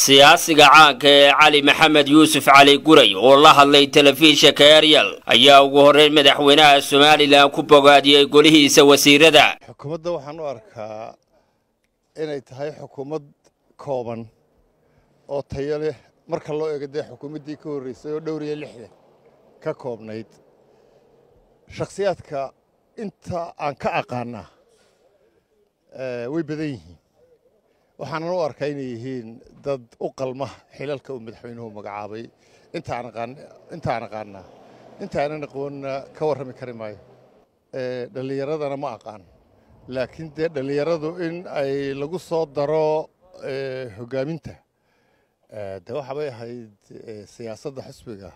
siyaasiga caanka ee cali maxamed yuusuf cali guray oo la hadlay telefishinka eryal ayaa ugu horreyn madaxweynaha somalilan ku bogaadiyey golihiisa wasiirada xukuumadda waxaan u arkaa inay tahay xukuumad kooban oo tayo leh marka loo eego dee xukuumaddii ka horreysay oo dhowr iyo lixdan ka koobnayd shakhsiyaadka inta aan ka aqaanaa way badan yihiin waxaanan u arkaa inay yihiin dad u qalma xilalka uu madaxweynuhu magacaabay intaan aqaanaa intaanan aqoonna ka warrami kari maayo dhallinyaradana ma aqaan laakiin dee dhallinyaradu in ay lagu soo daro hoggaaminta de waxa bay ahayd siyaasadda xisbiga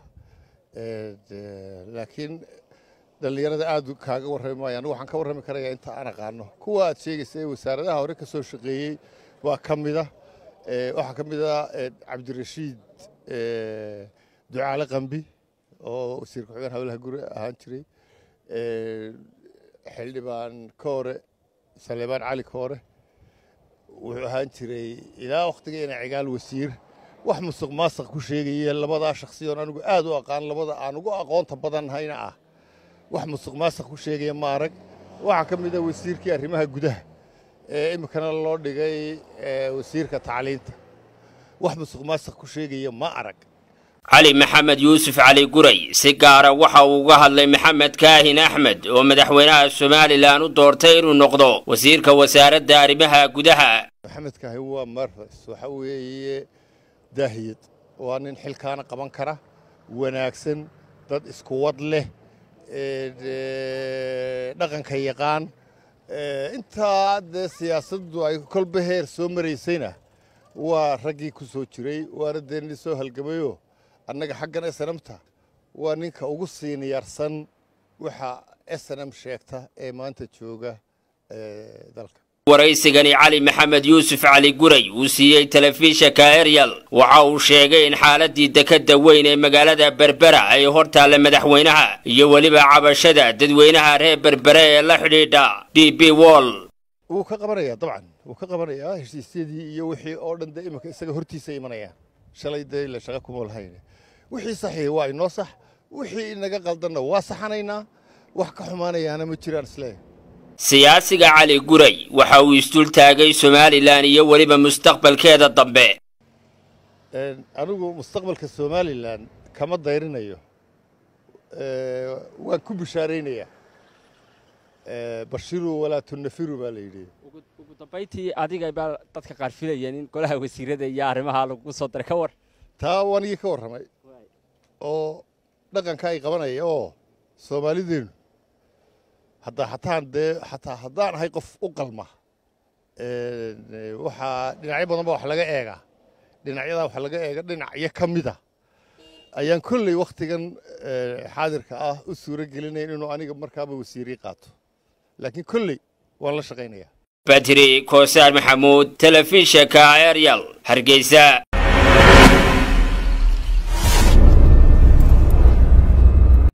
laakiin dhallinyarada aad kaaga warrami maayo anigu waxaan ka warrami karayaa inta aan aqaano kuwa aad sheegaysa ee wasaaradaha hore ka soo shaqeeyey waa ka mida waxaa ka mid a cabdirashiid ducaale qambi oo wasiir ku-xigeen hawlaha guri ahaan jiray xildhibaan koore saleebaan cali koore wuxuu ahaan jiray ilaa wakhtigeena cigaal wasiir wax musuq maasuq ku sheegaya labadaa shakhsiyoon anigu aad u aqaan labada aan ugu aqoonta badannahayna ah wax musuq maasuq ku sheegaya ma arag waxaa ka mid a wasiirkii arrimaha gudaha ee iminkana loo dhigay wasiirka tacliinta wax musuq maasuq ku sheegaya ma arag cali maxamed yuusuf cali guray si gaara waxa uu uga hadlay maxamed kaahin axmed oo madaxweynaha somalilan u doortay inuu noqdo wasiirka wasaaradda arrimaha gudaha maxamed kaahin waa marfas waxa weeye daahiyad waa nin xilkaana qaban kara wanaagsan dad isku wad leh dhaqanka yaqaan intaa dee siyaasaddu ay kolba heer soo maraysayna waa raggii ku soo jiray waana dee nin soo halgamayoo annaga xaggan snmta waa ninka ugu siiniyaarsan waxa snm sheegta ee maanta jooga dalka waraysigani cali maxamed yuusuf cali guray uu siiyey telefishinka eryal waxa uu sheegay in xaaladii dekadda weyn ee magaalada berbera ay hor taalla madaxweynaha iyo weliba cabashada dadweynaha reer berbere ee la xidhiidha d b wall wuu ka qabanayaa dabcan wuu ka qabanayaa heshiisyadii iyo wixii oo dhan dee iminka isaga hortiisa imanayaan shalay dee ila shaqa kuma lahayn wixii saxiix waa inoo sax wixii inaga qaldanna waa saxanaynaa wax ka xumaanayaana ma jiraan isleeyahay siyaasiga cali guray waxa uu isdul taagay somalilan iyo weliba mustaqbalkeeda dambe anigu mustaqbalka somalilan kama dayrinayo waan ku bishaaraynayaa bashiru walaa tunafiru baa la yidhi ugu dambayntii adiga baa dadka qaar filayeen in golaha wasiirada iyo arrimaha lagu soo daray ka war taa wanigii ka warramay oo dhaqanka ay qabanaya oo soomaalideenu hadda hataan dee xataa haddaan ahay qof u qalma waxaa dhinacyo badan ba wax laga eegaa dhinacyadaa wax laga eega dhinacyo ka mida ayaan kolley wakhtigan xaadirka ah u suuro gelinayn inuu aniga markaaba wasiirii qaato laakiin kolley waan la shaqaynayaa badri koosaar maxamuud telefishinka eryal hargeysa